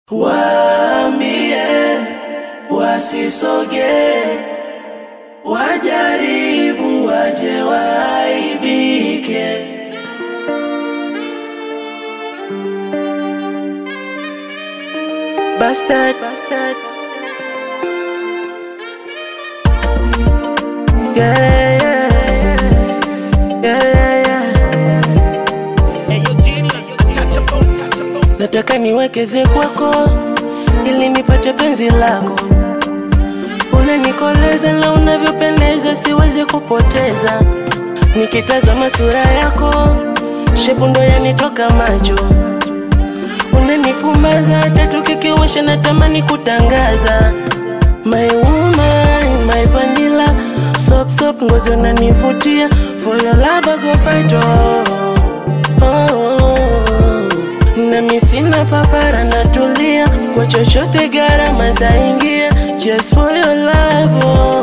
Waambie wasisoge, wajaribu waje waibike. Bastard, bastard. Yeah, yeah, yeah, yeah, yeah. Nataka niwekeze kwako ili nipate penzi lako, unanikoleza na unavyopendeza, siwezi kupoteza. Nikitazama sura yako, shepu ndo yanitoka macho, unanipumbaza hata tukikiwasha, natamani kutangaza my woman, my vanilla sop sop, ngozi unanivutia, for your love I go fight oh. Oh, nami sina papara, natulia kwa chochote, gharama taingia, just for your love oh.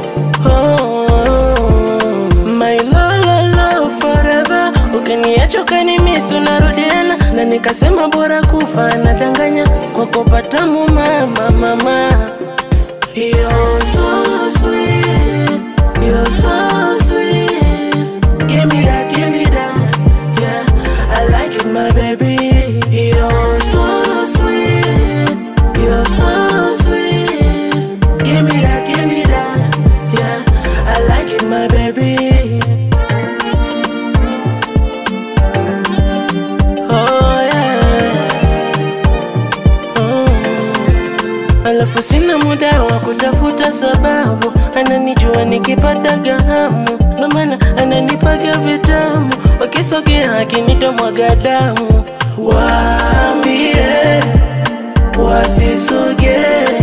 Oh, my love, love, love forever. Ukiniacha ukanimis, tunarudiana na nikasema bora kufa nadanganya kwa kupata mama mama. You're so sweet, you're so sweet. Give me that, give me that, yeah. I like it, my baby. You're so sweet, you're so sweet. Give me that, give me that, yeah. I like it, my baby. Oh yeah. Oh. Alafu sina muda wa kutafuta sababu, ananijua nikipata gahamu, ndo maana ananipaga vitamu, wakisogea akinitomwaga damu. Waambie wasisoge,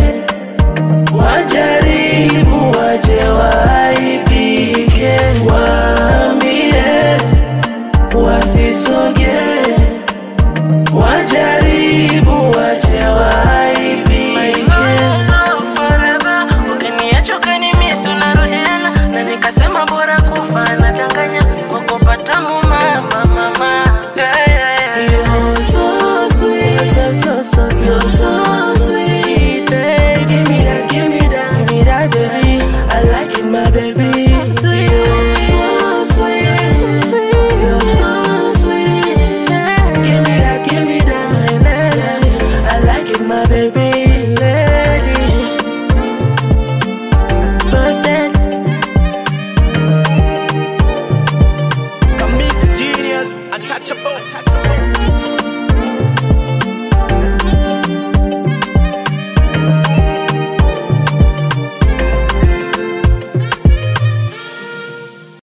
wajaribu waje waibike. Waambie wasisoge, wajaribu waje waibike. Ukiniacha ukanimis, tunarudiana na nikasema bora kufa nadanganya kwa kupata mama mama. Yeah, yeah, yeah. You're so sweet, so so so so so sweet. Hey, give me that, give me that, give me that, baby. I like it, my baby. You're so sweet, you're so sweet. Give me that, give me that, I like it, my baby.